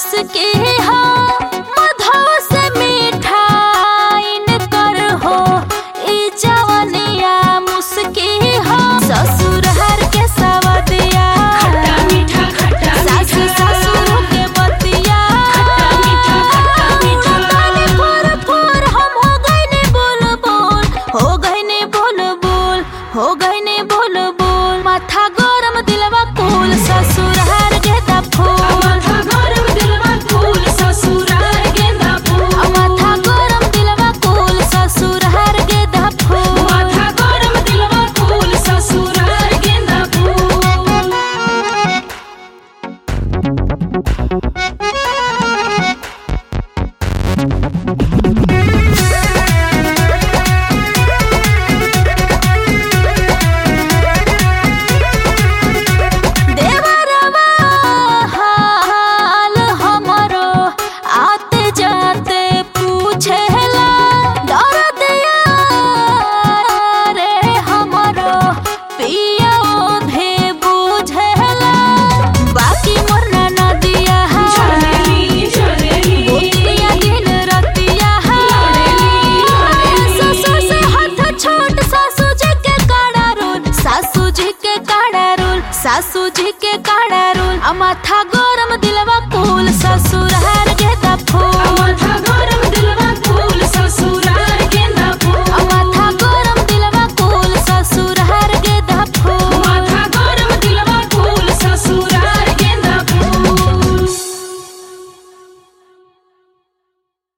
मुस्की हो मधो से मिठाइन कर हो ई जवनिया मुस्की हो ससुर हर के सवदिया खट्टा मीठा खट्टा सास मीठा ससुर के बतिया खट्टा मीठा खट्टा मीठा ताने फोर फोर हम हो गईने बोल बोल हो गईने बोल बोल हो गईने बोल बोल माथा गरम दिलवा कुल ससुर हर गेदा फूल माथा गरम दिलवा फूल ससुराल गेंदा फूल माथा गरम दिलवा कुल ससुर हर गेदा फूल माथा गरम दिलवा फूल ससुराल गेंदा फूल